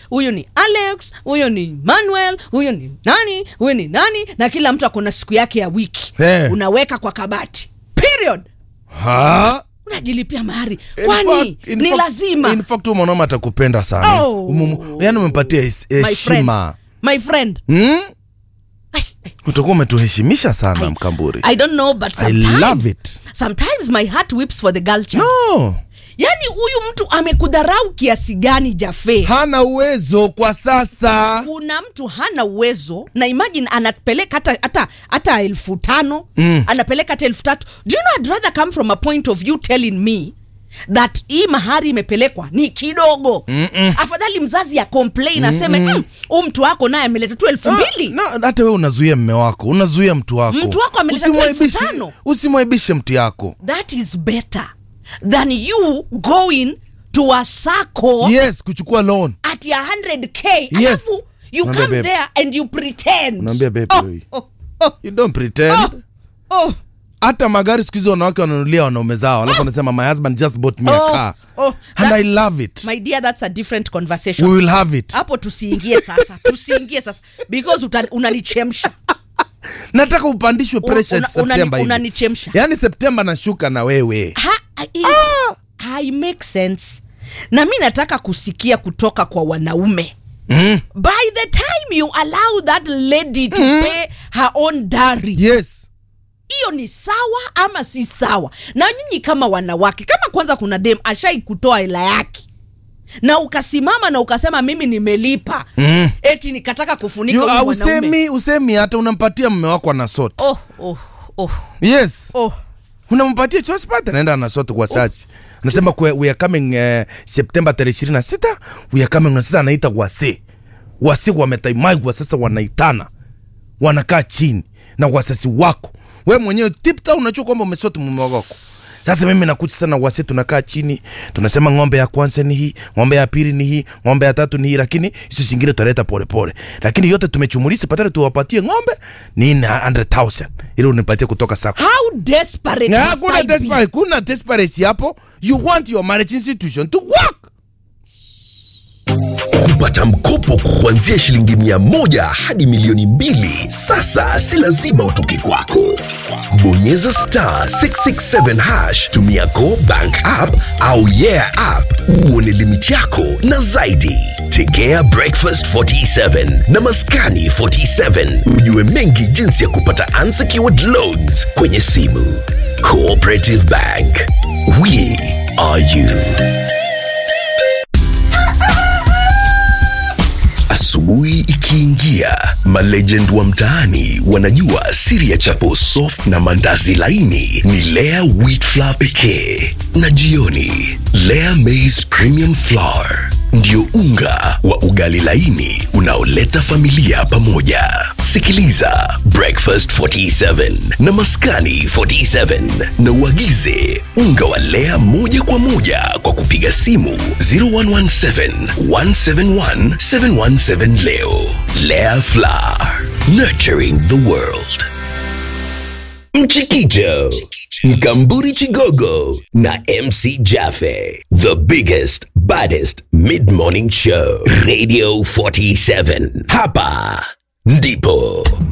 huyu ni alex huyu ni manuel huyu ni nani huyu ni nani na kila mtu akona siku yake ya wiki Eh. unaweka kwa kabati period Ha? unajilipia mahari In kwani fact- in ni fact- lazima in fact huyu mwanaume atakupenda sana Oh. Umumu- yaani umempatia hes- my friend heshima my friend hmm? Ai, ai, utakuwa umetuheshimisha sana I- mkamburi I don't know but I sometimes, love it. sometimes my heart whips for the girl child. no yaani huyu mtu amekudharau kiasi gani jafe hana uwezo kwa sasa kuna mtu hana uwezo na imagine anapeleka hata hata hata elfu tano mm. anapeleka hata elfu tatu do you know I'd rather come from a point of you telling me that hii mahari imepelekwa ni kidogo Mm-mm. afadhali mzazi ya complain aseme "Mm, huu mtu wako naye ameleta tu elfu mbili No, hata we unazuia mme wako unazuia mtu wako Mtu wako ameleta tu elfu Usimwaibishe- tano. usimwaibishe mtu yako that is better than you going to a sacco yes kuchukua loan at ya 100k Yes. alafu you Unaambia come babe. there and you pretend Unaambia babe, oh, oi. oh, oh, you don't pretend oh, oh. hata magari siku hizi wanawake wananulia wanaume zao alafu wanasema my husband just bought me a Oh, car oh, and that- i love it my dear that's a different we conversation will have it hapo tusiingie sasa tusiingie sasa because uta- unanichemsha nataka upandishwe pressure una- September unani- hivi. unanichemsha. yaani septemba nashuka na wewe Ha- it, I make sense na mi nataka kusikia kutoka kwa wanaume mm. by the time you allow that lady to pay her own dowry yes hiyo ni sawa ama si sawa na nyinyi kama wanawake kama kwanza kuna dem ashai kutoa hela yake na ukasimama na ukasema mimi nimelipa Mm. eti nikataka kufunika You- huyu ah, mwanaume. usemi usemi hata unampatia mme wako anasot oh, oh, oh, yes oh. unampatia chospata naenda anasot kwa sasi anasema kwe- we are coming uh, septemba tarehe ishirini na sita we are coming na sasa anaita wase wase wametaimagwa sasa wanaitana wanakaa chini na wasasi wako we mwenyewe tipta unachua kwamba umesoti mume wako sasa mimi nakucha sana wase tunakaa chini tunasema ng'ombe ya kwanza ni hii ng'ombe ya pili ni hii ng'ombe ya tatu ni hii lakini hizo zingine tutaleta polepole lakini yote tumechumulisa patale tuwapatie ng'ombe ni 100000 ili unipatie kutoka sako how desperate Na must hakuna I be? desperate, kuna desperacy hapo you want your marriage institution to work kupata mkopo kuanzia shilingi mia moja hadi milioni mbili sasa si lazima utoke kwako bonyeza star 667 hash tumia go bank app au yeah app uone limiti yako na zaidi tegea breakfast 47 na maskani 47 ujue mengi jinsi ya kupata unsecured loans kwenye simu cooperative bank we are you Asubuhi ikiingia, malegend wa mtaani wanajua siri ya chapo soft na mandazi laini ni Lea wheat flour pekee, na jioni Lea maize premium flour ndio unga wa ugali laini unaoleta familia pamoja. Sikiliza Breakfast 47 na Maskani 47 na uagize unga wa Lea moja kwa moja kwa kupiga simu 0117 171 717 leo. Lea Flour, nurturing the world. Mchikicho, Mkamburi Chigogo na MC Jaffe. The biggest, baddest mid-morning show. Radio 47. Hapa ndipo